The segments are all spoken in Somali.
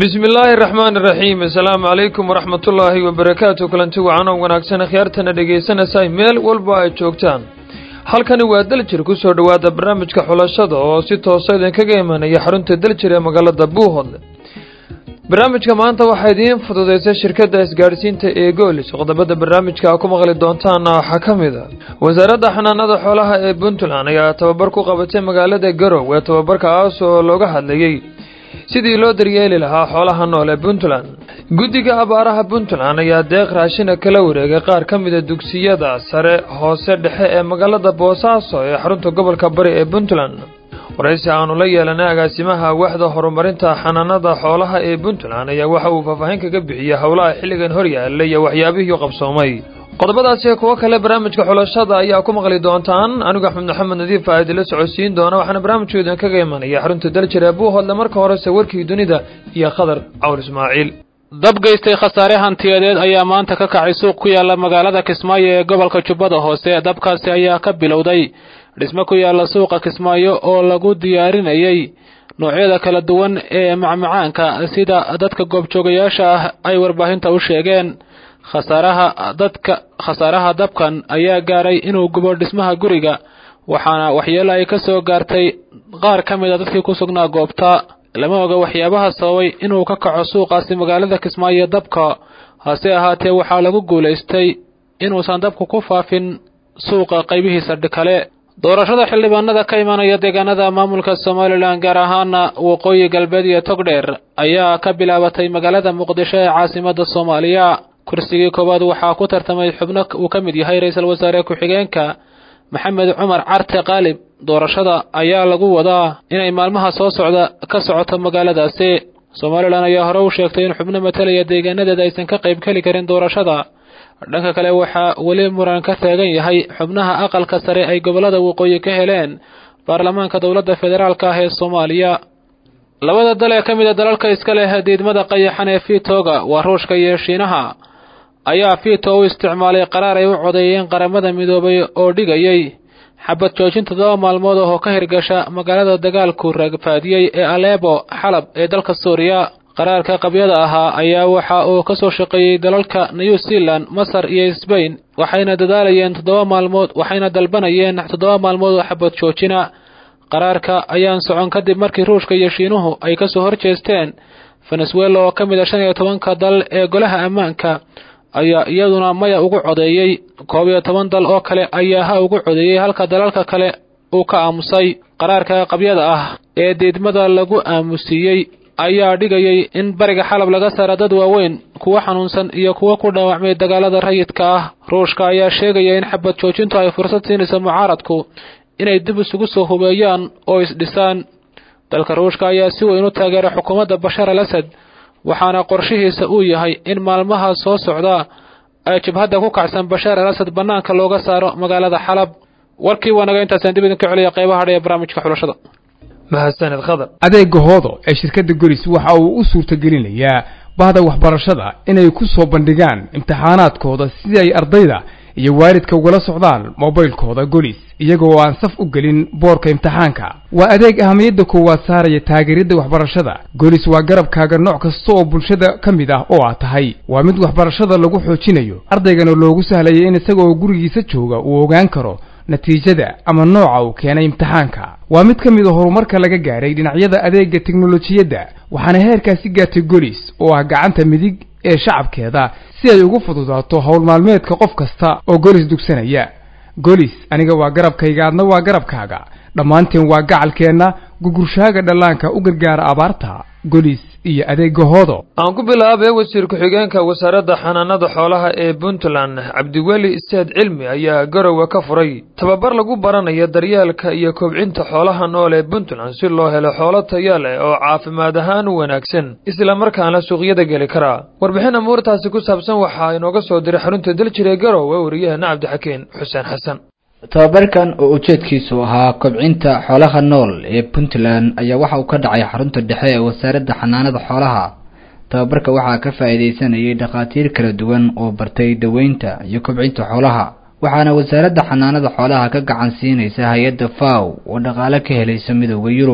bismi illaahi araxmaani iraxiim assalaamu calaykum waraxmatullaahi wabarakaatu kulanti wacanoo wanaagsan khiyaartana dhegaysanaysaa meel walba ay joogtaan halkani waa daljir ku soo dhowaada barnaamijka xulashada oo si toosa idinkaga imanaya xarunta daljir ee magaalada buuhodle barnaamijka maanta waxaa idiin fududeysay shirkadda isgaadhsiinta ee goolis qodobada barnaamijka ku maqli doontaana waxaa ka mid a wasaaradda xanaanada xoolaha ee puntland ayaa tababar ku qabatay magaalada garowe tababarkaas oo looga hadlayey sidii loo daryeeli lahaa xoolaha nool ee puntland guddiga abaaraha puntland ayaa deeq raashina kala wareegay qaar ka mida dugsiyada sare hoose dhexe ee magaalada boosaaso ee xarunta gobolka bari ee puntland waraysi aanu la yeelanay agaasimaha waaxda horumarinta xanaanada xoolaha ee puntland ayaa waxa uu faahfaahin kaga bixiyey howlaha xilligan horyaala iyo waxyaabihii qabsoomay qodobadaasi kuwo kale barnaamijka xulashada ayaa ku maqli doontaan anigu axmed maxamed nadiif aa idinla socodsiin doona waxaana barnaamijku idinkaga imanaya xarunta daljir ee buuhodle marka horese warkii dunida iyo khadar cawl ismaaciil dab geystay khasaare hantiyadeed ayaa maanta ka kacay suuq ku yaala magaalada kismaayo ee gobolka jubbada hoose dabkaasi ayaa ka bilowday dhismo ku yaala suuqa kismaayo oo lagu diyaarinayay noocyada kala duwan ee macmacaanka sida dadka goobjoogayaasha ah ay warbaahinta u sheegeen khasaaraha dadka khasaaraha dabkan ayaa gaaray inuu gubo dhismaha guriga waxaana waxyeelo ay ka soo gaartay qaar ka mid a dadkii ku sugnaa goobta lama oga waxyaabaha sababay inuu ka kaco suuqaasi magaalada kismaayo dabka hase ahaatee waxaa lagu guulaystay inuusan dabku ku faafin suuqa qaybihiisa kale doorashada xildhibaanada ka imanaya deegaanada maamulka somalilan gaar ahaana waqooyi galbeed iyo togdheer ayaa ka bilaabatay magaalada muqdisho ee caasimada soomaaliya kursigii koowaad waxaa ku tartamay xubno uu ka mid yahay ra-iisul wasaare ku-xigeenka maxamed cumar carte qaalib doorashada ayaa lagu wadaa inay maalmaha soo socda ka socoto magaaladaasi somalilan ayaa hore u sheegtay in xubno matalaya deegaanadeeda aysan ka qaybgeli karin doorashada dhanka kale waxaa weli muran ka taagan yahay xubnaha aqalka sare ay gobollada waqooyi ka heleen baarlamaanka dowladda federaalka ah ee soomaaliya labada dal ee ka mid a dalalka iska leh diidmada qayaxan ee fiitooga waa ruushka iyo shiinaha ayaa fiito u isticmaalay qaraar ay u codeeyeen qaramada midoobay oo dhigayay xabad joojin toddoba maalmood oo ka hirgasha magaalada dagaalku ragfaadiyey ee aleebo xalab ee dalka suuriya qaraarka qabyada ahaa ayaa waxa uu ka soo shaqeeyey dalalka new zealand masar iyo sbain waxayna dadaalayeen toddoba maalmood waxayna dalbanayeen toddoba maalmood oo xabad joojina qaraarka ayaan socon kadib markii ruushka iyo shiinuhu ay ka soo horjeesteen venezuela oo ka mid a shan iyo tobanka dal ee golaha ammaanka ayaa iyaduna maya ugu codeeyey koob iyo toban dal oo kale ayaa ha ugu codeeyey halka dalalka kale uu ka aamusay qaraarka qabyada ah ee diidmada lagu aamusiiyey ayaa dhigayay in bariga xalab laga saara dad waaweyn kuwa xanuunsan iyo kuwa ku dhaawacmay dagaalada rayidka ah ruushka ayaa sheegaya in xabad joojintu ay fursad siinayso mucaaradku inay dib isugu soo hubeeyaan oo isdhisaan dalka ruushka ayaa si weyn u taageeray xukuumadda bashar al asad waxaana qorshihiisa uu yahay in maalmaha soo socda ay jabhadda ku kacsan bashaar al asad bannaanka looga saaro magaalada xalab warkii waa naga intaasaan dib idinka celiya qaybaha hadha ee barnaamijka xulashada mahadsaned khadar adeega hoodo ee shirkadda golis waxa uu u suurtagelinayaa bahda waxbarashada inay ku soo bandhigaan imtixaanaadkooda sidii ay ardayda iyo waalidka ugala socdaan mobaylkooda golis iyagoo aan saf u gelin boorka imtixaanka waa adeeg ahamiyadda koowaad saaraya taageeridda waxbarashada golis waa garabkaaga nooc kasta oo bulshada ka mid ah oo aad tahay waa mid waxbarashada lagu xoojinayo ardaygana loogu sahlaya in isagaoo gurigiisa jooga uu ogaan karo natiijada ama nooca uu keenay imtixaanka waa mid ka mid a horumarka laga gaadhay dhinacyada adeegga teknolojiyadda waxaana heerkaasi gaartay golis oo ah gacanta midig ee shacabkeeda si ay ugu fududaato howl maalmeedka qof kasta oo golis dugsanaya golis aniga waa garabkayga adna waa garabkaaga dhammaanteen waa gacalkeenna gugurshaaga dhallaanka u gargaara abaarta golis iyo adeega hoodo aan ku bilaabay wasiir ku-xigeenka wasaaradda xanaanada xoolaha ee puntland cabdiweli isteed cilmi ayaa garowe ka furay tababar lagu baranayo daryeelka iyo kobcinta xoolaha nool ee puntland si loo helo xoolo taya leh oo caafimaad ahaan u wanaagsan islamarkaana suuqyada geli karaa warbixin amuurtaasi ku saabsan waxaa inooga soo diray xarunta daljir ee garowe wariyaheena cabdixakeen xuseen xasan tababarkan oo ujeedkiisu ahaa kobcinta xoolaha nool ee puntland ayaa waxa uu ka dhacay xarunta dhexe ee wasaaradda xanaanada xoolaha tababarka waxaa ka faa'iidaysanayay dhakhaatiir kala duwan oo bartay daweynta iyo kobcinta xoolaha waxaana wasaaradda xanaanada xoolaha ka gacan siinaysa hay-adda faw oo dhaqaale ka helaysa midooda yurub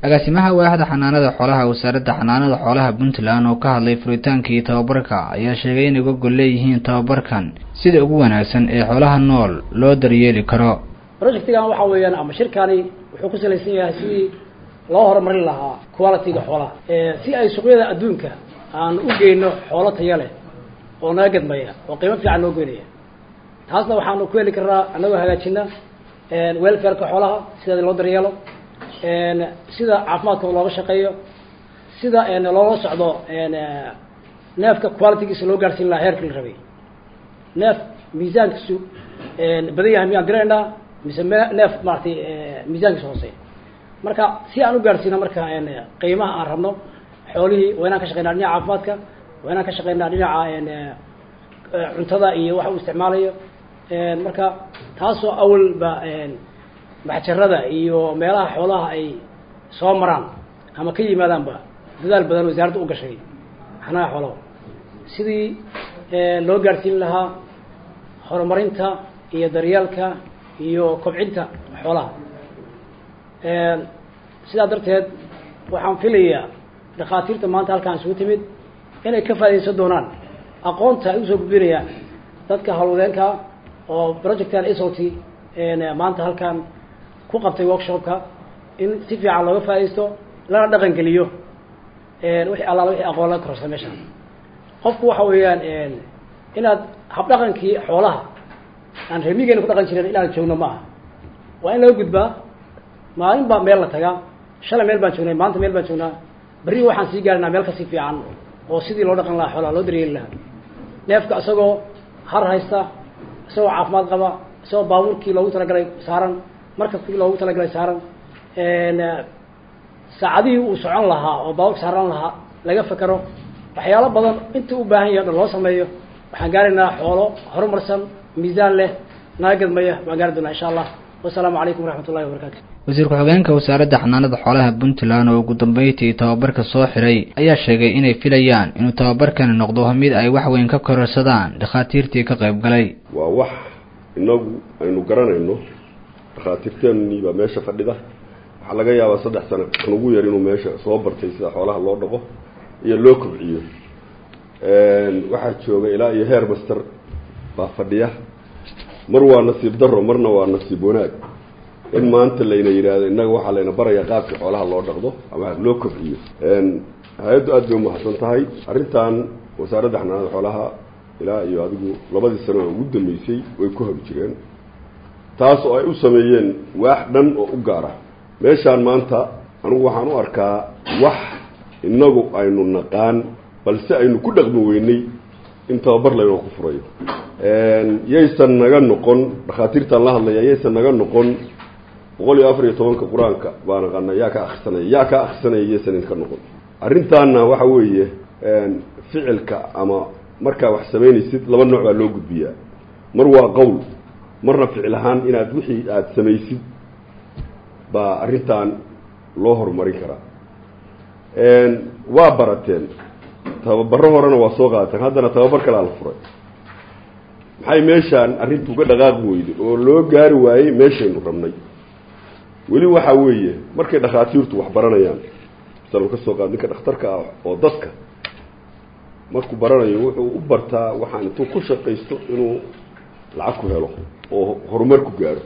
agaasimaha waaxda xanaanada xoolaha wasaaradda xanaanada xoolaha puntland oo ka hadlay furitaankii tababarka ayaa sheegay inay uga gol leeyihiin tababarkan sida ugu wanaagsan ee xoolaha nool loo daryeeli karo projectigan waxa weeyaan ama shirkani wuxuu ku salaysan yahay sidii loo horumarin lahaa quality-ga xoolaha si ay suuqyada adduunka aan u geyno xoolo taya leh oo naga gadmaya oo qiimo fiican noo geynaya taasna waxaanu ku heli karnaa anagoo hagaajina welfareka xoolaha sida loo daryeelo sida caafimaadkooda looga shaqeeyo sida loola socdo neefka qualitygiisa loo gaarsiin lahaa heerkii la rabay neef miisaankiisu badan yahay miyaan diraynaa mise me neef maaragtay miisaankiisa hooseeya marka si aan u gaarsiino marka qiimaha aan rabno xoolihii waa inaan ka shaqeynaa dhinaca caafimaadka waa inaan ka shaqeynaa dhinaca cuntada iyo waxa uu isticmaalayo marka taasoo awalba maxjarada iyo meelaha xoolaha ay soo maraan ama ka yimaadaanba dadaal badan wasaaradda u gashay xanaha xoolaha sidii loo gaarsiin lahaa horumarinta iyo daryeelka iyo kobcinta xoolaha sidaa darteed waxaan filayaa dhakhaatiirta maanta halkaan isugu timid inay ka faa'idaysan doonaan aqoonta ay usoo gudbinayaan dadka hawlwadeenka oo projectan sot maanta halkaan ku qabtay workshopka in si fiican looga faa'idaysto lana dhaqan geliyo wixii allaala wixii aqoon laga kororsa meeshaan qofku waxa weeyaan inaad habdhaqankii xoolaha aan reemigeena ku dhaqan jiren inaan joogno ma aha waa in laga gudbaa maalin baa meel la tagaa shalay meel baan joognay maanta meel baan joognaa berri waxaan sii gaarinaa meel kasii fiican oo sidii loo dhaqan lahaa xoolaha loo daryeeli lahaa neefka isagoo har haysta isagoo caafimaad qaba isagoo baabuurkii loogu talagalay saaran markabkii loogu talagalay saaran saacadihii uu socon lahaa oo baabuurka saaran lahaa laga fekero waxyaalo badan intii u baahan yahay o dhan loo sameeyo waxaan gaaraynaa xoolo horumarsan miisaan leh naga gadmaya waan gaari doonaa insha allah wasalaamu calaykum waraxmat ullahi wabarakatu wasiir ku-xigeenka wasaaradda xanaanada xoolaha puntland oo ugu dambeyntii tababarka soo xiray ayaa sheegay inay filayaan inuu tababarkani noqdo mid ay wax weyn ka kororsadaan dhakhaatiirtii ka qayb galay waa wax inagu aynu garanayno dhakhaatiirteennii baa meesha fadhida waxaa laga yaabaa saddex sano kan ugu yar inuu meesha soo bartay sida xoolaha loo dhaqo iyo loo kobciyo waxaa jooga ilaa iyo heer master baa fadhiya mar waa nasiib daro marna waa nasiib wanaag in maanta layna yidhaahdo innaga waxaa layna barayaa qaabkii xoolaha loo dhaqdo ama loo kobciyo hay-addu aad bay umahadsan tahay arrintan wasaaradda xanaanada xoolaha ilaa iyo adigu labadii sano oo ugu dambeysay way ku hor jireen taas oo ay u sameeyeen waax dhan oo u gaara meeshaan maanta anigu waxaan u arkaa wax innagu aynu naqaan balse aynu ku dhaqmi weynay in tababar laynoo ku furayo yaysan naga noqon dhakhaatiirtaan la hadlaya yaysan naga noqon boqol iyo afar iyo tobanka qur-aanka baa naqana yaa ka akrisanaya yaa ka akrisanaya yaysan idinka noqon arrintaana waxa weeye ficilka ama markaa wax samaynaysid laba nooc baa loo gudbiyaa mar waa qowl marna ficil ahaan inaad wixii aada samaysid baa arrintan loo horumarin karaa waa barateen tababaro horena waa soo qaateen haddana tababar kalea la furay maxay meeshaan arrintu uga dhaqaaqi weyday oo loo gaari waayey meeshaynu rabnay weli waxaa weeye markay dhakhaatiirtu wax baranayaan misal ka soo qaad ninka dhakhtarka ah oo dadka markuu baranayo wuxuu u bartaa waxaan intuu ku shaqaysto inuu lacag ku helo oo horumar ku gaaro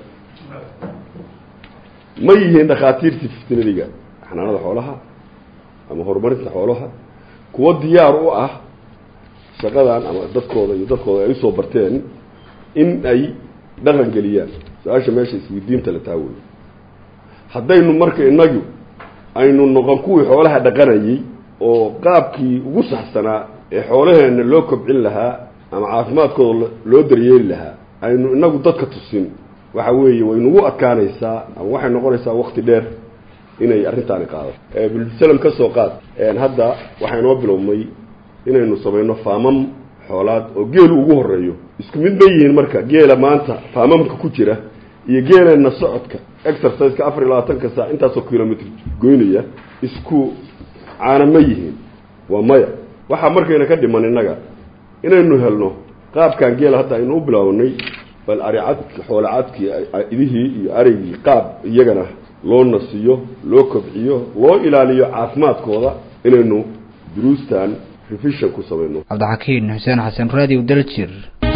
ma yihiin dhakhaatiirtii fitnadiga xanaanada xoolaha ama horumarinta xoolaha kuwo diyaar u ah shaqadan ama dadkooda iyo dadkooda ay usoo barteen in ay dhaqan geliyaan su-aasha meesha isweydiinta la taawey haddaynu marka inagu aynu noqon kuwii xoolaha dhaqanayay oo qaabkii ugu saxsanaa ee xoolaheenna loo kobcin lahaa ama caafimaadkooda loo daryeeli lahaa aynu inagu dadka tusin waxa weeye way nagu adkaanaysaa ama waxay noqonaysaa wakti dheer inay arrintaani qaado bilsalam ka soo qaad hadda waxaa inoo bilowmay inaynu samayno faamam xoolaad oo geelu ugu horeeyo isku mid ma yihiin marka geela maanta faamamka ku jira iyo geeleenna socodka exerciseka afar iyo labaatanka saac intaasoo kilomitr goynaya isku caana ma yihiin waa maya waxaa markayna ka dhiman innaga inaynu helno qaabkan geela hadda aynu u bilaawnay bal aricadki xoolacadkii idihii iyo arigii qaab iyagana loo nasiyo loo kobciyo loo ilaaliyo caafimaadkooda inaynu duruustan revision ku samayno cabdixakiin xuseen xasan radio daljir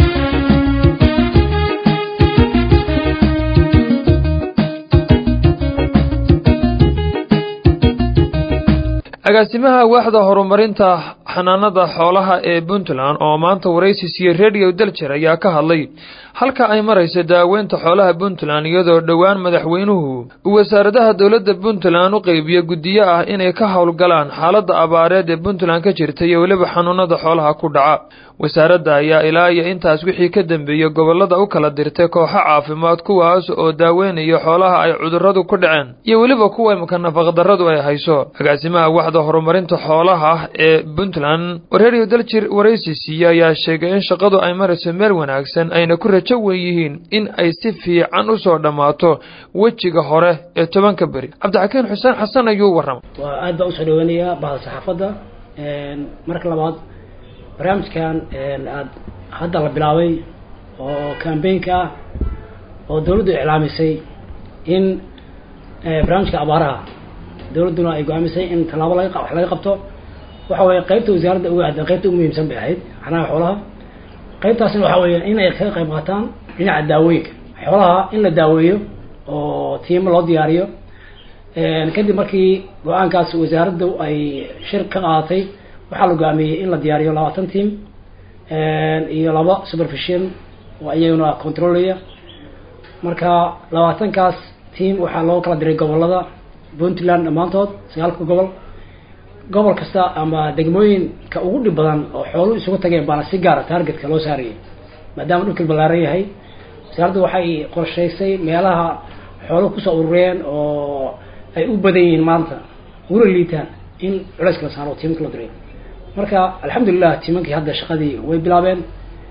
agaasimaha waaxda horumarinta xanaanada xoolaha ee puntland oo maanta waraysi siiyey radio daljir ayaa ka hadlay halka ay maraysa daaweynta xoolaha puntland iyadoo dhowaan madaxweynuhu uu wasaaradaha dowladda puntland u qeybiyo guddiyo ah inay ka howlgalaan xaaladda abaareed ee puntland ka jirta iyo weliba xanuunada xoolaha ku dhaca wasaaradda ayaa ilaa iyo intaas wixii ka dambeeyey gobollada u kala dirtay kooxo caafimaad kuwaas oo daaweynaya xoolaha ay cudurradu ku dhaceen iyo weliba kuwa imika nafaqdarradu ay hayso agaasimaha waxda horumarinta xoolaha ee puntland radio daljir waraysi siiye ayaa sheegay in shaqadu ay marayso meel wanaagsan ayna ku rajo wen yihiin in ay si fiican u soo dhammaato wejiga hore ee tobanka beri cabdixakiin xuseen xasan ayuu warramay waa aad baan usoo dhaweynayaa bahda saxaafadda marka labaad barnaamijkan aad hadda la bilaabay oo cambaynka ah oo dawladdu iclaamisay in barnaamijka abaaraha dawladduna ay go-aamisay in tallaabo laga wax laga qabto waxa weeye qaybta wasaaradda uga aadan qaybta ugu muhiimsan bay ahayd xanaha xoolaha qaybtaasna waxa weeye in ay kaga qayb qaataan dhinaca daawooyinka xoolaha in la daaweeyo oo tiimo loo diyaariyo kadib markii go-aankaas wasaaraddu ay shir ka qaadatay waxaa la go-aamiyey in la diyaariyo labaatan team iyo laba supervision oo iyaguna controlaya marka labaatankaas team waxaa loo kala diray gobolada puntland dhammaantood sagaalka gobol gobol kasta ama degmooyinka ugu dhib badan oo xooluhu isugu tageen baana si gaara targetka loo saarayay maadaama dhulkii ballaaran yahay wasaaraddu waxay qorshaysay meelaha xooluhu kusoo urureen oo ay u badan yihiin maanta uguna liitaan in culayska la saaro tiimka la diray marka alxamdulilah tiimankii hadda shaqadii way bilaabeen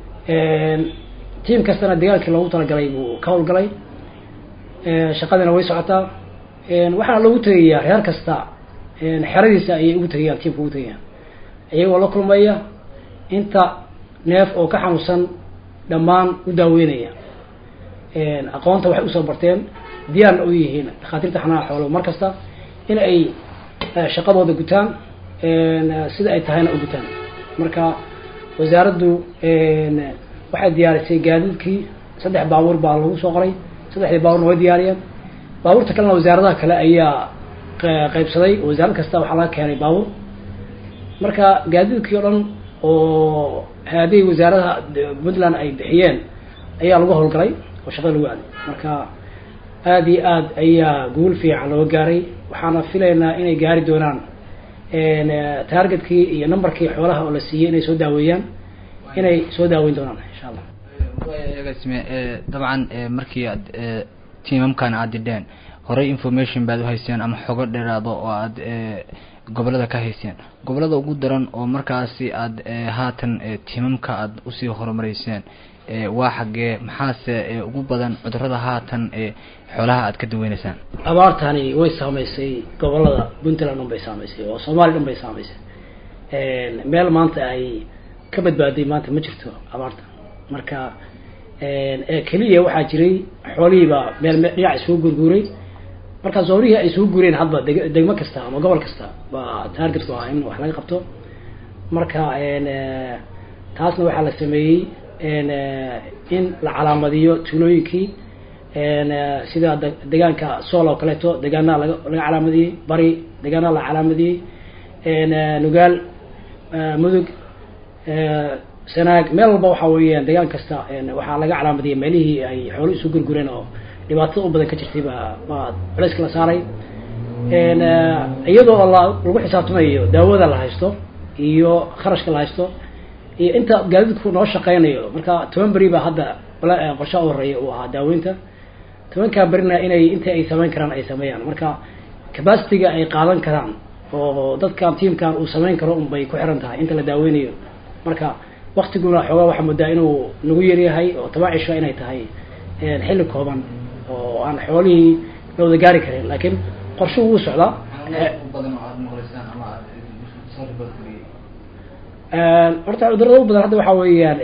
tiim kastana dagaalkii loogu talagalay buu ka howlgalay shaqadina way socotaa waxaana loogu tegayaa reer kasta xeradiisa ayay ugu tegayaan tiimka ugu tegayaan iyagoo la kulmaya inta neef oo ka xanuunsan dhammaan u daaweynaya aqoonta waxay usoo barteen diyaarna u yihiin dhakhaatiirta xanaha xoolo mar kasta in ay shaqadooda gutaan sida ay tahayna u gutaan marka wasaaraddu waxay diyaarisay gaadiidkii saddex baabuur baa lagu soo qoray saddexdii baabuurna way diyaariyeen baabuurta kalena wasaaradaha kale ayaa qaybsaday wasaarad kasta waxaa laga keenay baabuur marka gaadiidkii o dhan oo haadihii wasaaradaha puntland ay bixiyeen ayaa lagu howlgalay oo shaqada lagu aaday marka aada iyo aad ayaa guul fiican loo gaaray waxaana filaynaa inay gaari doonaan targetkii iyo numberkii xoolaha oo la siiyey inay soo daaweeyaan inay soo daaweyn doonaan insha allah agaasime dabcan markii aad tiimamkan aad didheen horey information baad uhayseen ama xogo dheeraado oo aad gobolada ka hayseen gobolada ugu daran oo markaasi aad haatan tiimamka aad usii horumareyseen waa xaggee maxaase ugu badan cudurada haatan ee xoolaha aad ka daweyneysaan abaartani way saameysay gobolada puntland dhan bay saameysay oo soomaaliya dhan bay saameysay meel maanta ay ka badbaaday maanta ma jirto abaarta marka keliya waxaa jiray xoolihiibaa meel dhinac isugu gurguuray marka zoonihii ay isugu guureen hadba deg degmo kasta ama gobol kasta baa targetku ah in wax laga qabto marka taasna waxaa la sameeyey in la calaamadiyo tuulooyinkii sida degaanka sool oo kaleeto degaanaa laga laga calaamadiyey bari degaanaa la calaamadiyey nugaal mudug sanaag meel walba waxa weeyaan degaan kasta waxaa laga calaamadiyey meelihii ay xoolo isu gurgureen oo dhibaatada u badan ka jirtay baa baa culayska la saaray iyadoo la lagu xisaabtamayo daawada la haysto iyo kharashka la haysto iyo inta gaadiidku noo shaqeynayo marka toban beri baa hadda qorsha u horeeya uu ahaa daaweynta tobankaa berina inay inta ay sameyn karaan ay sameeyaan marka capacityga ay qaadan karaan oo dadkan tiamkan uu sameyn karo un bay ku xiran tahay inta la daaweynayo marka waktiguna xoogaa waxaa moodaa inuu nagu yaryahay oo toban cisho inay tahay xilli kooban oo aan xoolihii la wada gaari karin laakiin qorshe wuu socdaa horta cudurada u badan hadda waxaa weeyaan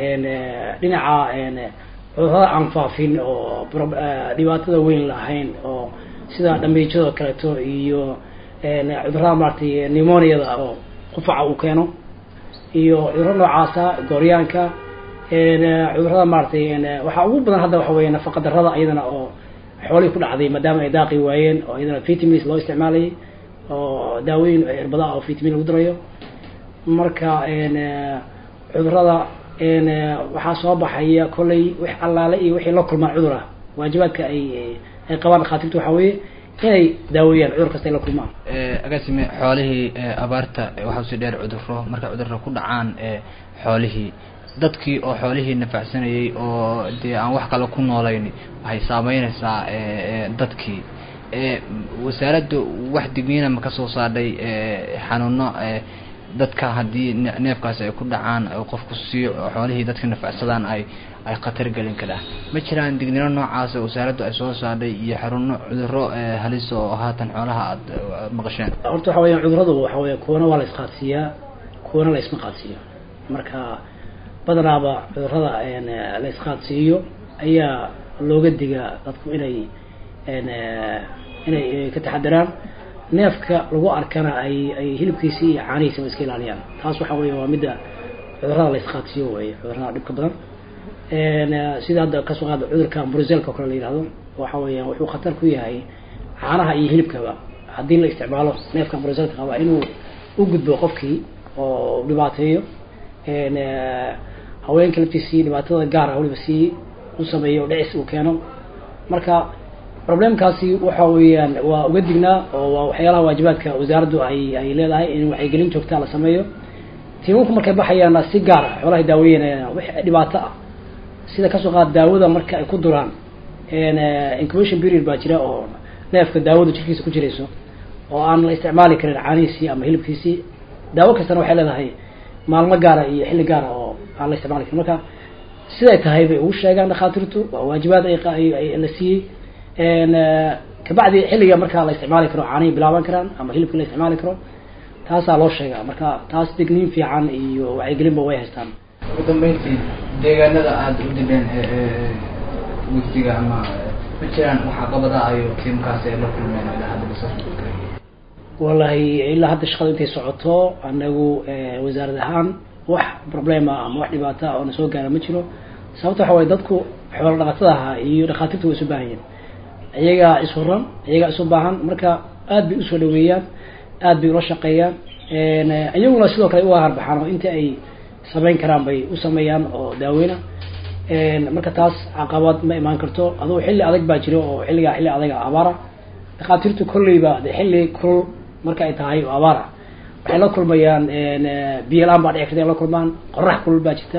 dhinaca cudurada aan faafin oo dhibaatada weyn lahayn oo sida dhamiijada kaleeto iyo cudurada maaragtay pneumoniada oo qufaca uu keeno iyo cudurro noocaasa gooryaanka cudurada maaratay waxaa ugu badan hadda waxa weeye nafaqa darada iyadana oo xoolihii ku dhacday maadaama ay daaqi waayeen oo iyadana vitamins loo isticmaalayay oo daawooyin irbada oo vitamin lagu darayo marka cudurada waxaa soo baxaya kollay wix allaale iyo wixii la kulmaan cudur ah waajibaadka ay ay qabaan dhakhaatiirtu waxaa weeye inay daaweeyaan cudur kasta ay la kulmaan agaasime xoolihii abaarta waxaa usii dheer cuduro markay cudurro ku dhacaan xoolihii dadkii oo xoolihii nafacsanayay oo dee aan wax kale ku noolayn waxay saameyneysaa dadkii wasaaradda wax digniina ma kasoo saadhay xanuuno dadka haddii neefkaasi ay ku dhacaan qofku sii xoolihii dadka nafacsadaan ay ay khatar gelin karaa ma jiraan dignino noocaas wasaaraddu ay soo saadhay iyo xaruno cuduro halis oo haatan xoolaha aada maqasheen horta waxa weya cuduradu waxa weya kuwana waa la isqaadsiiyaa kuwana la isma qaadsiiyo marka badanaaba cudurada la isqaadsiiyo ayaa looga digaa dadku inay inay ka taxadaraan neefka lagu arkana ay ay hilibkiisi iyo caanihiisaba iska ilaaliyaan taas waxa weya waa midda cudurada la isqaadsiiyo wey cudurada dhibka badan sida hadda kasoo qaada cudurka bruselka o kale la yihahdo waxa weeyaan wuxuu khatar ku yahay caanaha iyo hilibkaba haddii la isticmaalo neefka bruselka qaba inuu u gudbo qofkii oo dhibaateeyo haweenka laftiisii dhibaatada gaar ah waliba sii u sameeyo dhicis uu keeno marka problemkaasi waxa weeyaan waa uga dignaa oo waa waxyaalaha waajibaadka wasaaraddu ay ay leedahay in wacyigelin joogtaa la sameeyo tiimamku markay baxayaana si gaar ah xoolahay daaweynayaan wix dhibaato ah sida kasoo qaad daawada marka ay ku duraan incubation period baa jira oo neefka daawada jirkiisa ku jirayso oo aan la isticmaali karin caanihiisii ama hilibkiisii daawo kastana waxay leedahay maalmo gaara iyo xilli gaara oo aan la isticmaali karin marka siday tahay bay ugu sheegaan dhakhaatiirtu waa waajibaad ay la siiyey kabacdi xilliga markaa la isticmaali karo caanihii bilaaban karaan ama hilibkii la isticmaali karo taasaa loo sheegaa marka taas digniin fiican iyo wacyigelinba way haystaan ugu dambeyntii deegaanada aada u dibeen wegsiga ama ma jiraan waxaa qabada ayo tiimkaasi ay la kulmeen ilaa hadda lasoo wallahi ilaa hadda shaqada intay socoto anagu wasaarad ahaan wax problema ama wax dhibaata oo na soo gaara ma jiro sababta waxa waye dadku xoolo dhaqatada ahaa iyo dhakhaatiirta way isu baahan yihin iyagaa ishuran iyagaa isu baahan marka aad bay usoo dhaweeyaan aad bay ula shaqeeyaan iyaguna sidoo kale uga harbaxaan oo inta ay samayn karaan bay u sameeyaan oo daaweyna marka taas caqabad ma imaan karto adugu xilli adag baa jiro oo xilligaa xilli adaga abaara dhakhaatiirtu kolleyba de xilli kulul marka ay tahay oo abaar ah waxay la kulmayaan biyo la-aan baa dhici karta ay la kulmaan qorax kulul baa jirta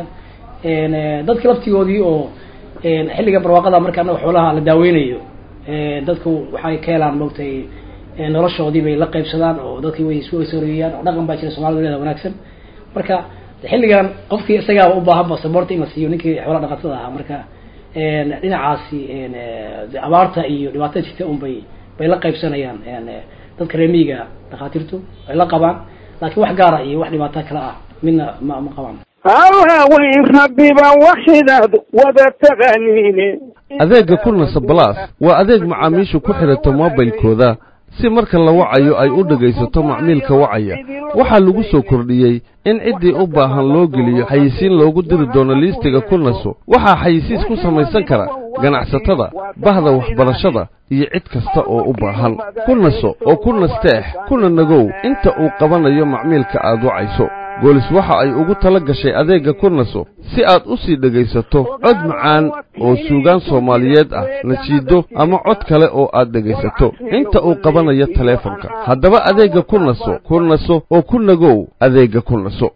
dadka laftigoodii oo xilliga barwaaqada marka anaga xoolaha la daaweynayo dadku waxay ka helaan maogtay noloshoodii bay la qaybsadaan oo dadkii way isu soreeyaan oo dhaqan baa jira somalida leeda wanaagsan marka xilligan qofkii isagaaba u baahan ba saboorta in la siiyo ninkii xoola dhaqatada ahaa marka dhinacaasi abaarta iyo dhibaatada jirta un bay bay la qaybsanayaan dadka reemiyiga dhakhaatiirtu ay la qabaan laakiin wax gaara iyo wax dhibaato kale ah midna ma ma qabaan hawaaweyn rabbiba waxidaad wada taqaaniine adeegga kulnasa balaas waa adeeg macaamiishu ku xidhato moobilkooda si marka la wacayo ay u dhegaysato macmiilka wacaya waxaa lagu soo kordhiyey in ciddii u baahan loo geliyo xayisiin loogu diri doono liistiga kulnaso waxaa xayisiis ku samaysan kara ganacsatada bahda waxbarashada iyo cid kasta oo u baahan kulnaso oo ku nasteex kuna nagow inta uu qabanayo macmiilka aad wacayso goolis waxa ay ugu tala gashay adeegga kurnaso si aad u sii dhegaysato cod macaan oo suugaan soomaaliyeed ah nasiido ama cod kale oo aad dhegaysato inta uu qabanayo taleefanka haddaba adeegga kurnaso kurnaso oo ku nagow adeegga kurnaso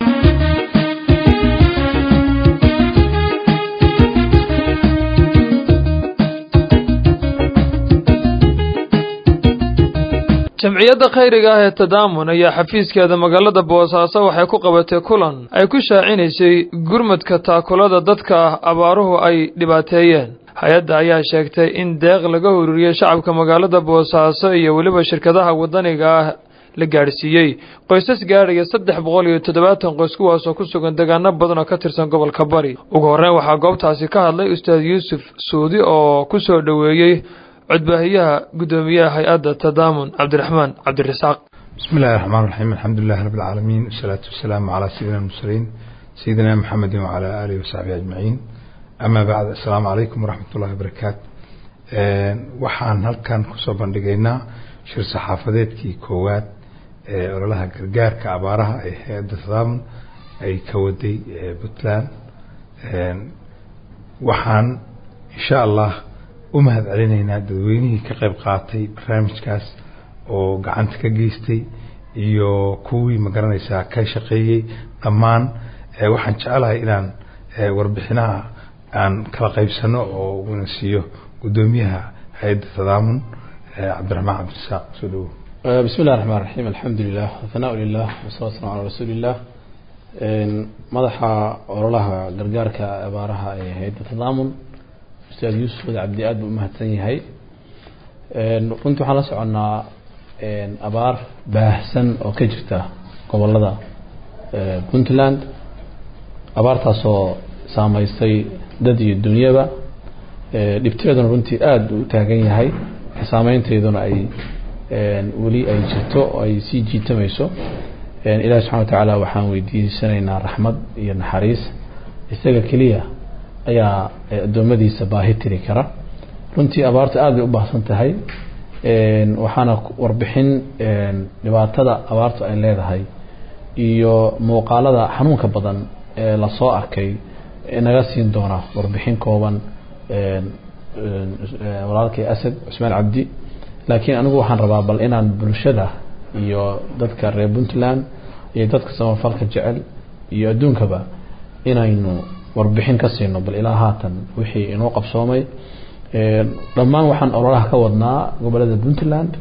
jamciyadda khayriga ah ee tadaamun ayaa xafiiskeeda magaalada boosaaso waxay ku qabatay kulan ay ku shaacinaysay gurmadka taakulada dadka ah abaaruhu ay dhibaateeyeen hay-adda ayaa sheegtay in deeq laga ururiyey shacabka magaalada boosaaso iyo weliba shirkadaha waddaniga ah la gaadhsiiyey qoysas gaadhaya saddex boqol iyo toddobaatan qoys kuwaasoo ku sugan deegaano badan oo ka tirsan gobolka bari ugu horreyn waxaa goobtaasi ka hadlay ustaad yuusuf suudi oo ku soo dhoweeyey codbaahiyaha guddoomiyaha hay-adda tadaamun cabdiraxmaan cabdirasaaq بسم الله الرحمن الرحيم الحمد لله رب العالمين والصلاة والسلام على سيدنا المرسلين سيدنا محمد وعلى آله وصحبه أجمعين أما بعد السلام عليكم ورحمة الله وبركاته waxaan halkan kusoo bandhigaynaa shir saxaafadeedkii koowaad ee ololaha gargaarka abaaraha ee hay-adda tadaamun ay ka waday puntland waxaan insha allah u mahad celinaynaa dadweynihii ka qayb qaatay barnaamijkaas oo gacanta ka geystay iyo kuwii magaranaysaa ka shaqeeyey dhammaan waxaan jecelahay inaan warbixinaha aan kala qaybsano oo una siiyo guddoomiyaha hay-adda tadaamun cabdiraxmaan cabdirasaaq soo dhawow بسم الله الرحمن الرحيم الحمد لله والثناء لله والصلاة والسلام على رسول الله madaxa ololaha gargaarka abaaraha ee hay-adda tadaamun ustaad yuusuf wada cabdi aad buu umahadsan yahay runtii waxaan la soconnaa abaar baahsan oo ka jirta gobolada puntland abaartaasoo saameysay dad iyo dunyaba dhibteeduna runtii aada u taagan yahay saameynteeduna ay weli ay jirto oo ay sii jiitamayso ilahi subxana watacaala waxaan weydiisanaynaa raxmad iyo naxariis isaga keliya ayaa addoommadiisa baahi tiri kara runtii abaartu aada bay u baahsan tahay waxaana warbixin dhibaatada abaartu ay leedahay iyo muuqaalada xanuunka badan ee lasoo arkay naga siin doona warbixin kooban walaalkay asad cusmaan cabdi laakiin anigu waxaan rabaa bal inaan bulshada iyo dadka reer puntland iyo dadka samafalka jecel iyo adduunkaba inaynu warbixin ka siino bal ilaa haatan wixii inoo qabsoomay dhammaan waxaan ololaha ka wadnaa gobolada puntland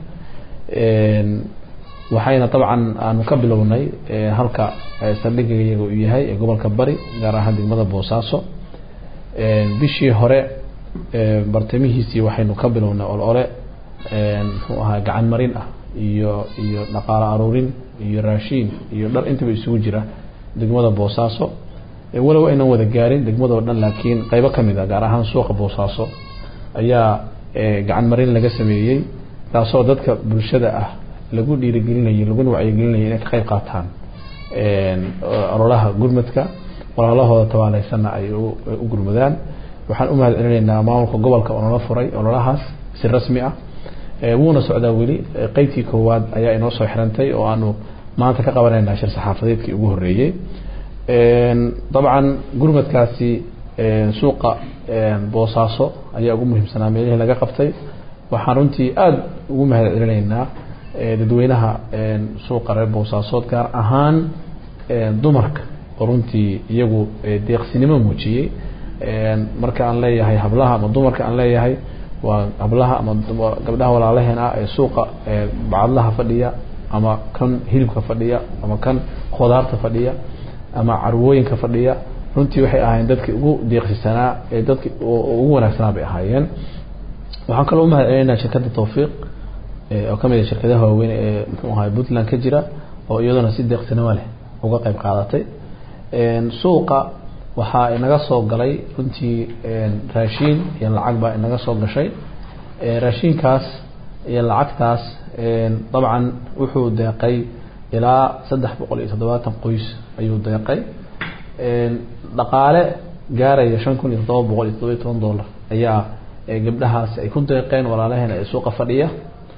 waxayna dabcan aanu ka bilownay halka saldhigaiyaga uu yahay ee gobolka bari gaar ahaan degmada boosaaso bishii hore bartamihiisii waxaynu ka bilownay olole muxuu ahaa gacan marin ah iyo iyo dhaqaalo aruurin iyo raashiin iyo dhar intaba isugu jira degmada boosaaso walow aynan wada gaarin degmadoo dhan laakiin qeybo ka mid a gaar ahaan suuqa boosaaso ayaa gacan marin laga sameeyey taasoo dadka bulshada ah lagu dhiirigelinayay laguna wacyigelinayay inay ka qayb qaataan ololaha gurmadka walaalahooda tabaaleysanna ay u gurmadaan waxaan u mahad celinaynaa maamulka gobolka oo nala furay ololahaas si rasmi ah wuuna socdaa weli qeybtii koowaad ayaa inoo soo xirantay oo aanu maanta ka qabanaynaa shir saxaafadeedkii ugu horeeyey dabcan gurmadkaasi suuqa boosaaso ayaa ugu muhiimsanaa meelihii laga qabtay waxaan runtii aada ugu mahad celinaynaa dadweynaha suuqa reer boosaasood gaar ahaan dumarka oo runtii iyagu deeqsinimo muujiyey marka aan leeyahay hablaha ama dumarka aan leeyahay waa hablaha ama gabdhaha walaalaheen ah ee suuqa bacadlaha fadhiya ama kan hilibka fadhiya ama kan khudaarta fadhiya ama carwooyinka fadhiya runtii waxay ahaayeen dadkii ugu deeqsisanaa ee dadki ugu wanaagsanaa bay ahaayeen waxaan kaloo umahad celinaynaa shirkadda tawfiiq oo kamid a shirkadaha waaweyn ee muxuu ahay puntland ka jira oo iyaduna si deeqsinimo leh uga qayb qaadatay suuqa waxaa inaga soo galay runtii raashiin iyo lacag baa inaga soo gashay raashiinkaas iyo lacagtaas dabcan wuxuu deeqay ilaa saddex boqol iyo toddobaatan qoys ayuu deeqay dhaqaale gaaraya shan kun iyo toddoba boqol iyo toddoba iyo toban dollar ayaa gabdhahaasi ay ku deeqeen walaalaheena ee suuqa fadhiya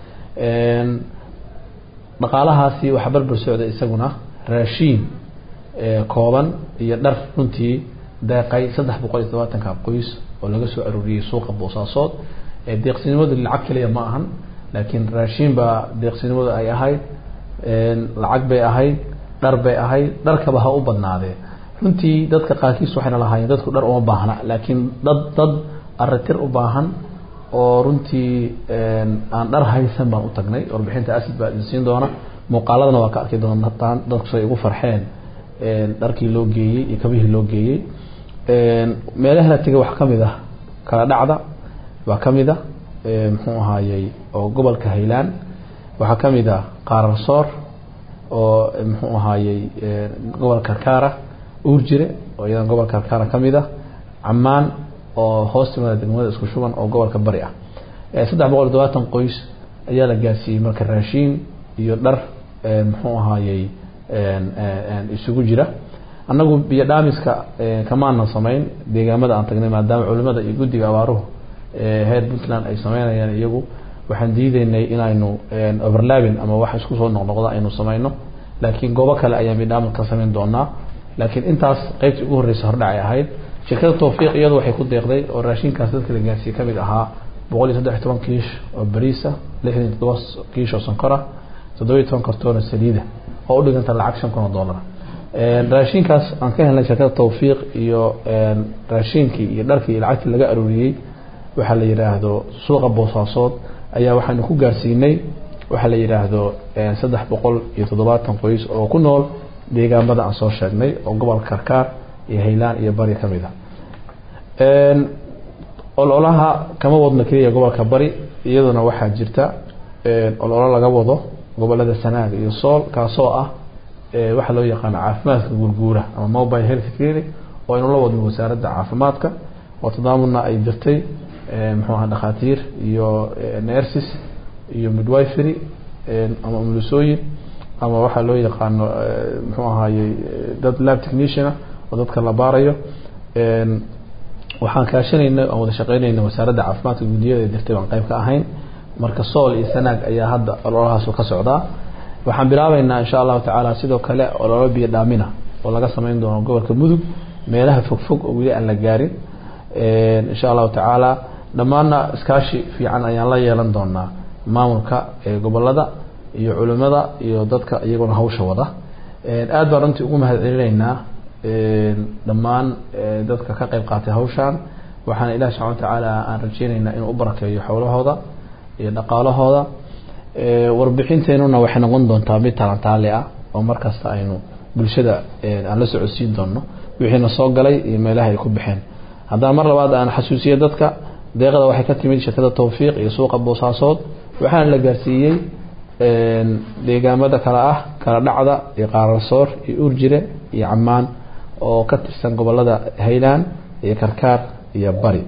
dhaqaalahaasi waxaa barbar socda isaguna raashiin kooban iyo dhar runtii deeqay saddex boqol iyo todobaatanka qoys oo laga soo arooriyey suuqa boosaasood deeqsinimadu lacag keliya ma ahan laakiin raashiin baa deeqsinimadu ay ahayd lacag bay ahayd dhar bay ahayd dharkaba ha u badnaadee runtii dadka qaarkiis waxayna lahaayeen dadku dhar uma baahna laakiin dad dad aritir u baahan oo runtii aan dhar haysan baan u tagnay warbixinta asid baa idin siin doona muuqaaladana waa ka arki doontaan dadku say ugu farxeen dharkii loo geeyey iyo kabihii loo geeyey meelaha la tegay wax kamid ah kala dhacda waa kamid a muxuu ahaayey oo gobolka haylaan waxaa kamid a qaararsoor oo muxuu ahaayey gobolka karkaara uurjire oo iyadan gobolka karkaara kamid ah camaan oo hoos timada degmada isku shuban oo gobolka bari ah saddex boqol iyo todobaatan qoys ayaa la gaarsiiyey marka raashiin iyo dhar muxuu ahaayey isugu jira annagu biyo dhaamiska kamaanan samayn deegaamada aan tagnay maadaama culimada iyo guddiga abaaruhu heer puntland ay sameynayaan iyagu waxaan diideynay inaynu overlabin ama wax isku soo noqnoqda aynu samayno laakiin goobo kale ayaan bidhaamin ka samayn doonaa laakiin intaas qeybtii ugu horreysa hordhacay ahayd shirkada tawfiiq iyadu waxay ku deeqday oo raashinkaas dadka la gaarsiiyey kamid ahaa boqol iyo saddex toban kiish oo bariisa lixdan iyo toddoba kiish oo sonkora toddoba iyo toban kartoon oo saliida oo u dhiganta lacag shan kun oo dollar raashinkaas aan ka helnay shirkada tawfiiq iyo raashinkii iyo dharkii iyo lacagtii laga arooriyey waxaa la yidhaahdo suuqa boosaasood ayaa waxaanu ku gaarsiinay waxaa la yidhaahdo saddex boqol iyo toddobaatan qoys oo ku nool deegaamada aan soo sheegnay oo gobolka karkaar iyo haylaan iyo bari ka mid a ololaha kama wadno keliya gobolka bari iyaduna waxaa jirta ololo laga wado gobolada sanaag iyo sool kaasoo ah waxaa loo yaqaano caafimaadka guurguura ama mobile health clinic oo aynu la wadno wasaaradda caafimaadka oo tadaamudna ay jirtay muxuu aha dhakhaatiir iyo nerses iyo midwifery ama umulisooyin ama waxaa loo yaqaano muxuu ahaayey dad lab techniciana oo dadka la baarayo waxaan kaashanayna aan wada shaqeynayna wasaaradda caafimaadka guddiyada jirtay baan qayb ka ahayn marka sool iyo sanaag ayaa hadda ololahaasu ka socdaa waxaan bilaabeynaa insha allahu tacaala sidoo kale ololo biyo dhaamina oo laga sameyn doono gobolka mudug meelaha fogfog oo weli aan la gaarin insha allahu tacaala dhammaanna iskaashi fiican ayaan la yeelan doonaa maamulka gobolada iyo culimada iyo dadka iyaguna hawsha wada aad baan runtii ugu mahad celinaynaa dhammaan dadka ka qayb qaatay hawshaan waxaana ilahi subxana watacaala aan rajeyneynaa inuu u barakeeyo xowlahooda iyo dhaqaalahooda warbixinteenuna waxay noqon doontaa mid talantaali ah oo markasta aynu bulshada aan la socodsiin doono wixiina soo galay iyo meelaha ay ku baxeen haddana mar labaad aan xasuusiye dadka deeqda waxay ka timid shirkada tawfiiq iyo suuqa boosaasood waxaana la gaarsiiyey deegaamada kale ah kala dhacda iyo qaararsoor iyo urjire iyo camaan oo ka tirsan gobolada haylaan iyo karkaar iyo bari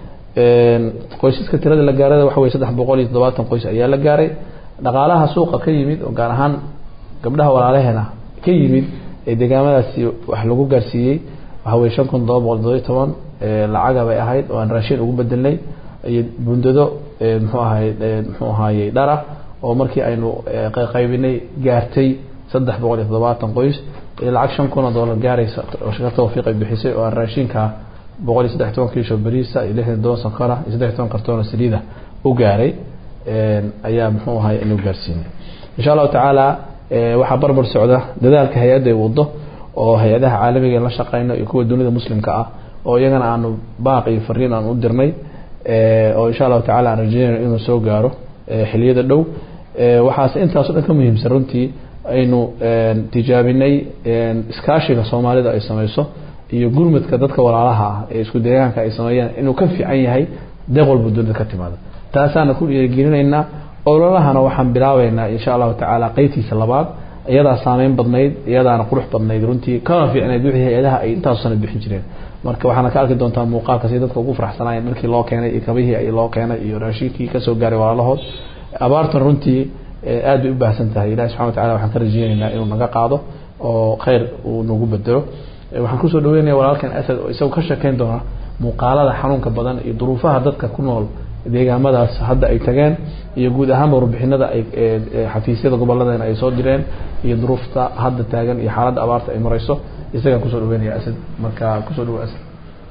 qoysaska tirada la gaarada waxa wey saddex boqol iyo toddobaatan qoys ayaa la gaaray dhaqaalaha suuqa ka yimid oo gaar ahaan gabdhaha walaalaheena ka yimid ee deegaamadaasi wax lagu gaarsiiyey waxa weye shan kun todoba boqol todoba iyo toban lacaga bay ahayd oo aan raashin ugu bedelnay iyo bundado muxuu ahay muxuu ahaayey dhara oo markii aynu qaybinay gaartay saddex boqol iyo toddobaatan qoys lacag shan kun oo dollar gaaraysa oo shirkada tawfiiq ay bixisay oo aan raashinka boqol iyo saddex toban kiisho bariisa iyo lixdan toban sankara iyo saddex toban kartoon oo saliida u gaaray ayaa muxuu ahay inuu gaarsiinay insha allahu tacaala waxaa barbar socda dadaalka hay-adda ay wado oo hay-adaha caalamiga la shaqeyno iyo kuwa dunida muslimka ah oo iyagana aanu baaq iyo fariin aan u dirnay oo insha allahu tacala aan rajeynayno inuu soo gaaro xiliyada dhow waxaase intaaso dhan ka muhiimsan runtii aynu tijaabinay iskaashiga soomaalida ay sameyso iyo gurmadka dadka walaalaha ah ee isku deegaanka ay sameeyaan inuu ka fiican yahay deeq walba dunida ka timaada taasaana ku dhiirigelinaynaa ololahana waxaan bilaabeynaa insha allahu tacaala qeybtiisa labaad iyadaa saameyn badnayd iyadaana qurux badnayd runtii kana fiicnayd wixii hay-adaha ay intaasu sana bixin jireen marka waxaana ka arki doontaa muuqaalka si dadka ugu faraxsanaayeen markii loo keenay iyo kabihii ay loo keenay iyo raashinkii kasoo gaaray walaalahood abaartan runtii aad bay u baahsan tahay ilahi subxana watacala waxaan ka rajeyneynaa inuu naga qaado oo kheyr uu nagu bedelo waxaan kusoo dhaweynaya walaalkan asad oo isagu ka sheekeyn doona muuqaalada xanuunka badan iyo duruufaha dadka ku nool deegaamadaas hadda ay tageen iyo guud ahaanba warbixinada ay xafiisyada goboladeen ay soo direen iyo duruufta hadda taagan iyo xaaladda abaarta ay mareyso isagaan kusoo dhaweynaya asad marka kusoo dhawo asad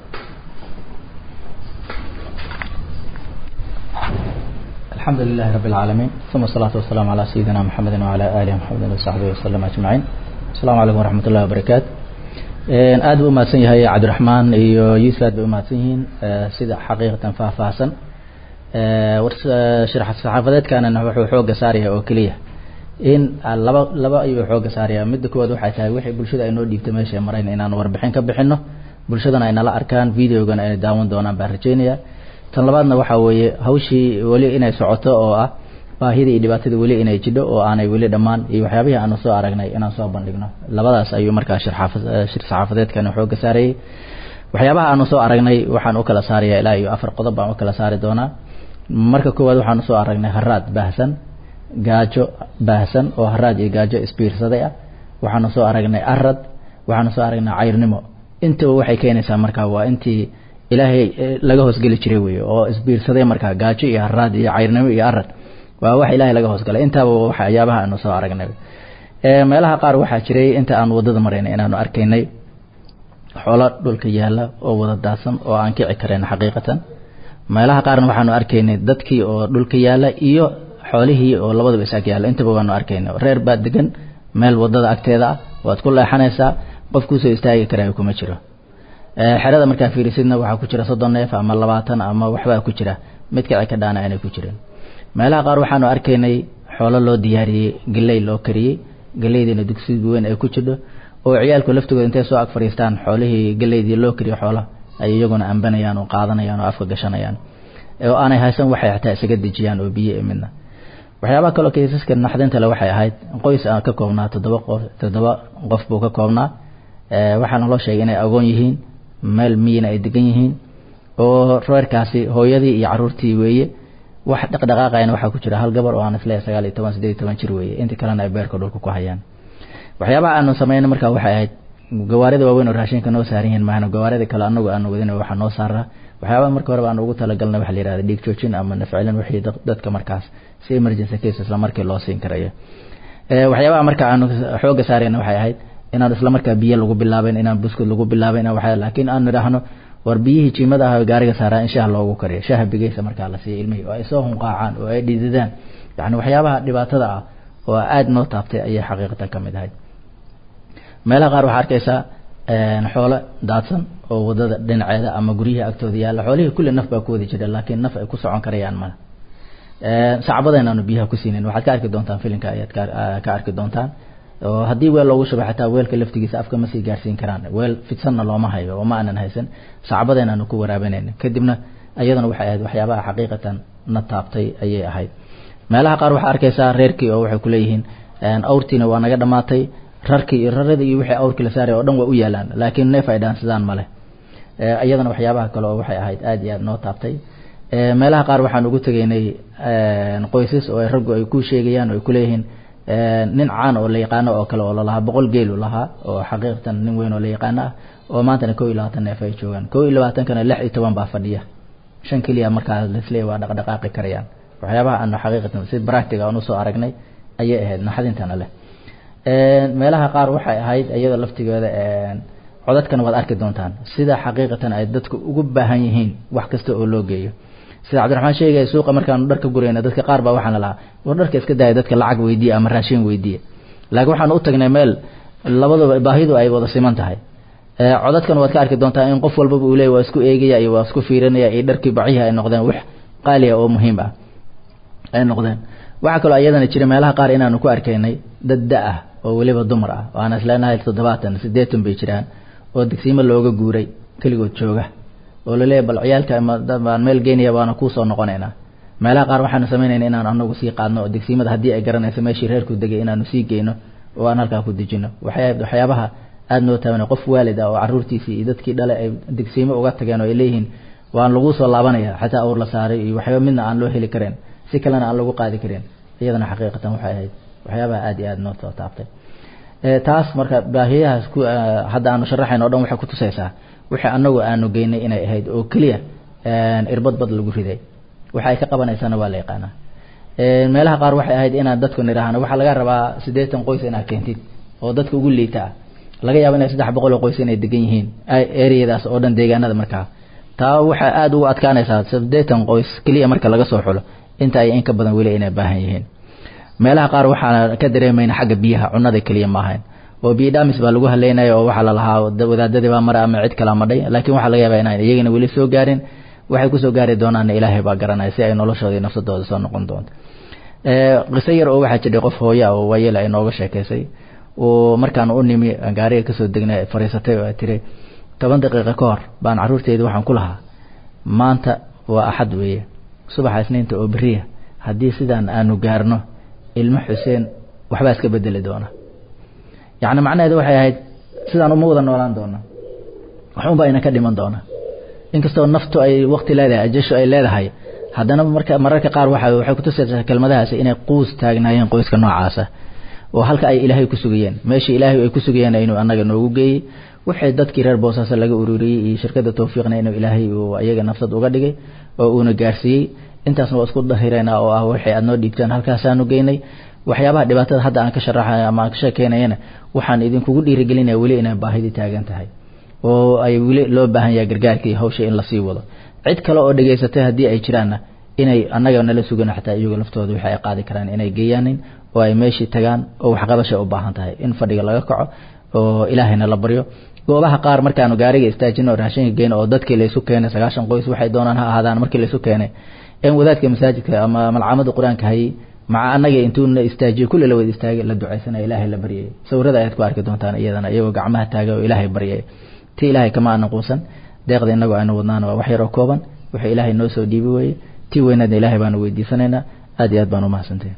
الحمد لله رب العالمين ثم الصلاة والسلام على سيدنا محمد وعلى آله محمد وصحبه وسلم أجمعين السلام عليكم ورحمة الله وبركاته aad buu umahadsan yahay cabdiraxmaan iyo yuusuf aad bay umahadsan yihiin sida xaqiiqatan faahfaahsan saxaafadeedkana wuxuu xooga saaraya oo keliya in laba laba ayuu xooga saaraya midda koowaad waxay tahay wixii bulshada ay noo dhiibtay meesha marayn inaan warbixin ka bixino bulshadana ay nala arkaan videogana ay daawan doonaan baan rajeynaya tan labaadna waxaa weeye hawshii weli inay socoto oo ah baahida iyo dhibaatada weli inay jidho oo aanay weli dhammaan iyo waxyaabihii aanu soo aragnay inaan soo bandhigno labadaas ayuu markaa shir saxaafadeedkan xooga saarayay waxyaabaha aanu soo aragnay waxaan u kala saaraya ilaa iyo afar qodob baan u kala saari doonaa marka koowaad waxaanu soo aragnay haraad baahsan gaajo baahsan oo haraad iyo gaajo isbiirsaday ah waxaanu soo aragnay arad waxaanu soo aragnay cayrnimo intaba waxay keenaysaa markaa waa intii ilaahay laga hoosgeli jiray wey oo isbiirsaday markaa gaajo iyo haraad iyo cayrnimo iyo arad waa wax ilaahay laga hoosgalay intaaba waxyaabaha aanu soo aragnay meelaha qaar waxaa jiray inta aan wadada maraynay inaanu arkaynay xoolo dhulka yaala oo wada daadsan oo aan kici karayn xaqiiqatan meelaha qaarna waxaanu arkaynay dadkii oo dhulka yaala iyo xoolihii oo labadaba isaag yaala intaba waanu arkaynay reer baa degan meel wadada agteeda ah waad ku leexanaysaa qof kusoo istaagi karayo kuma jiro xerada markaa fiirisidna waxaa ku jira soddon neef ama labaatan ama waxbaa ku jira mid kici ka dhaana aanay ku jirin meelaha qaar waxaanu arkaynay xoolo loo diyaariyey galey loo kariyey galeydiina dugsiga weyn ay ku jidho oo ciyaalku laftigooda intay soo ag fadhiistaan xoolihii galeydii loo kariyo xoola ay iyaguna ambanayaan oo qaadanayaan oo afka gashanayaan oo aanay haysan waxay xataa isaga dejiyaan oo biyo midna waxyaabaha kaloo kaysaska naxdinta le waxay ahayd qoys aan ka koobnaa toddoba qof toddoba qof buu ka koobnaa waxaana loo sheegay inay agoon yihiin meel miyina ay degan yihiin oo reerkaasi hooyadii iyo caruurtii weeye wax dhaqdhaqaaqayna waxaa ku jira hal gabar oo aan isleeyahay sagaal iyo toban siddeed iyo toban jir weeye inta kalena ay beerka dhulka ku hayaan waxyaabaha aanu sameynay markaa waxay ahayd gawaarida waaweyn oo raashinka noo saaran yihiin maahna gawaarida kale anagu aanu wadin waxaa noo saaraa waxyaabaha marka horeba aan ugu talagalnay waxa la yihahda dhiig joojin ama nafcilin wixii dadka markaas si emergency case isla markii loo siin karayo waxyaabaha marka aanu xooga saarayna waxay ahayd inaan isla markaa biyo lagu bilaaben inaan buskud lagu bilaaben waxa laakiin aan nidhaahno war biyihii jiimada ah gaariga saaraa in shaah loogu kariyo shaaha bigeysa markaa la siiyo ilmihii oo ay soo hunqaacaan oo ay dhididaan yani waxyaabaha dhibaatada ah oo aada noo taabtay ayay xaqiiqatan ka mid ahayd meelaha qaar waxaa arkaysaa xoolo daadsan oo wadada dhinaceeda ama guryihii agtooda yaalla xoolihii kulli naf baa ku wadi jira laakiin naf ay ku socon karayaan male sacbadeen aanu biyaha ku siinin waxaad ka arki doontaan filinka ayaad ka arki doontaan oo haddii weel loogu shubay xataa weelka laftigiisa afka ma sii gaarsiin karaan weel fidsanna looma hayo oo ma aanan haysan sacbadeen aanu ku waraabanayna kadibna iyadana waxay ahayd waxyaabaha xaqiiqatan na taabtay ayay ahayd meelaha qaar waxaa arkaysaa reerkii oo waxay kuleeyihiin awrtiina waa naga dhamaatay rarkii iyo raradii iyo wixii awrkii la saaray oo dhan waa u yaalaan laakiin neef ay dhaansadaan male iyadana waxyaabaha kale oo waxay ahayd aada iyo aada noo taabtay meelaha qaar waxaan ugu tegaynay qoysas oo raggu ay ku sheegayaan oo ay kuleeyihiin nin caan oo la yaqaano oo kale oo lalahaa boqol geelu lahaa oo xaqiiqatan nin weyn oo la yaqaano ah oo maantana kow iyo labaatan neef ay joogaan kow iyo labaatankana lix iyo toban baa fadhiya shan keliya markaa lasleeya waa dhaqdhaqaaqi karayaan waxyaabaha aanu xaqiiqatan si bractiga aan usoo aragnay ayay ahayd naxdintana leh meelaha qaar waxay ahayd iyada laftigeeda codadkana waad arki doontaan sida xaqiiqatan ay dadku ugu baahan yihiin wax kasta oo loo geeyo sida cabdiraxmaan sheegaya suuqa markaanu dharka gurayna dadka qaar baa waxaana lahaa war dharka iska daaya dadka lacag weydiiya ama raashin weydiiya laakiin waxaan u tagnay meel labaduba baahidu ay wada siman tahay codadkan waad ka arki doontaa in qof walbaba uu leey waa isku eegaya iyo waa isku fiirinaya iyo dharkii bacihi ay noqdeen wax qaaliya oo muhiim ah ay noqdeen waxaa kaloo iyadana jira meelaha qaar inaanu ku arkaynay dad da ah oo weliba dumar ah oo aan isleenahay toddobaatan siddeetan bay jiraan oo degsiimo looga guuray keligood jooga oo laleeyahy bal ciyaalka baan meel geynaya waana kuusoo noqonaynaa meelaha qaar waxaanu samaynayna inaan anagu sii qaadno oo degsiimada haddii ay garanayso meeshii reerku degay inaanu sii geyno oo aan halkaa ku dejino waxay waxyaabaha aada noo taabana qof waalid ah oo caruurtiisii iyo dadkii dhale ay degsiimo uga tageen oo ay leeyihiin waan laguu soo laabanaya xataa awr la saaray iyo waxyaaba midna aan loo heli karin si kalena aan lagu qaadi karin iyadana xaqiiqatan waxay ahayd waxyaabaha aada iyo aada noo soo taabtay taas marka baahiyahaas ku hadda aanu sharaxayn o dhan waxay kutusaysaa wixii anagu aanu geynay inay ahayd oo keliya irbad bad lagu riday waxa ay ka qabanaysana waa la yaqaanaa meelaha qaar waxay ahayd inaan dadku nidhaahno waxaa laga rabaa siddeetan qoys inaad keentid oo dadka ugu liita ah laga yaabo inay saddex boqol oo qoys inay degan yihiin ereyadaas oo dhan deegaanada markaa taa waxay aada ugu adkaanaysaa siddeetan qoys keliya marka laga soo xulo inta ay in ka badan weli inay baahan yihiin meelaha qaar waxaan ka dareemayna xagga biyaha cunada keliya ma ahayn oo biyo dhaamis baa lagu haleynaya oo waxaa lalahaa wadaadadii baa mara ama cid kala madhay laakiin waxaa laga yaabaa inaan iyagana weli soo gaarin waxay kusoo gaari doonaanna ilaahay baa garanaya si ay noloshooda iyo nafsadooda soo noqon doonto qiso yar oo waxaa jidhay qof hooya oo waayela ay nooga sheekaysay oo markaan u nimi gaariga kasoo degnay fariisatay oo ay tiri toban daqiiqa ka hor baan caruurteedi waxaan ku lahaa maanta waa axad weeye subaxa isniinta oo beriya haddii sidaan aanu gaarno ilmo xuseen waxbaa iska bedeli doona yacni macnaheedu waxay ahayd sidaan uma wada noolaan doona waxunbaa ina ka dhiman doona inkastoo naftu ay waqti leedahay ajasho ay leedahay haddana marka mararka qaar waxa waxay kutusaysaa kelmadahaasi inay quus taagnaayeen qoyska noocaasa oo halka ay ilaahay ku sugayeen meeshii ilaahay ay ku sugayeen inuu annaga noogu geeyey waxay dadkii reer boosaaso laga ururiyey iyo shirkadda tawfiiqna inuu ilaahay uu ayaga nafsad uga dhigay oo uuna gaarsiiyey intaasna waa isku dahireynaa oo ah waxay aad noo dhiibteen halkaasaanu geynay waxyaabaha dhibaatada hadda aan ka sharaxay ama aan ka sheekeynayana waxaan idinkugu dhiirigelinaya weli inay baahidii taagan tahay oo ay weli loo baahan yahay gargaarkii hawsha in lasii wado cid kale oo dhegaysatay haddii ay jiraanna inay annaga nala sugan xataa iyagu laftooda wixii ay qaadi karaan inay geeyaanin oo ay meeshii tagaan oo waxqabashay u baahan tahay in fadhiga laga kaco oo ilaahayna la baryo goobaha qaar markaanu gaariga istaajino oo raashinka geyno oo dadkii laysu keenay sagaashan qoys waxay doonaan ha ahaadaan markii laysu keenay in wadaadka masaajidka ama malcamada qur-aanka hayay maca annaga intuuna istaajiyo kulli la wada istaagay la ducaysanaya ilaahay la baryay sawirada ayaad ku arki doontaan iyadana iyagoo gacmaha taaga oo ilaahay baryay ti ilaahay kama aanan quusan deeqda inagoo aynu wadnaana waa wax yar oo kooban wuxuu ilaahay noo soo dhiibi weeye tii weynaadna ilaahay baanu weydiisanaynaa aad iyo aad baan umahadsantahay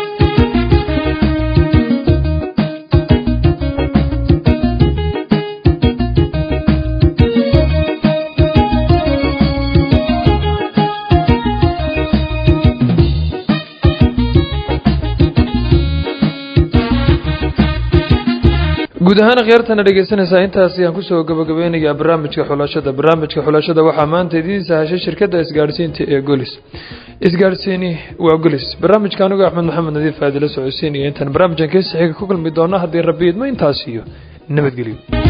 guud ahaan akhyaartana dhegeysanaysaa intaas ayaan kusoo gabagabeynayaa barnaamijka xulashada barnaamijka xulashada waxaa maanta idiin sahashay shirkadda isgaadhsiinta ee golis isgaadhsiini waa golis barnaamijka anigu axmed maxamed nadiif aadila socodsiinaya intaan barnaamijkan keesi xiga ku kulmi doona haddii rabbi idmo intaas iyo nabadgelyo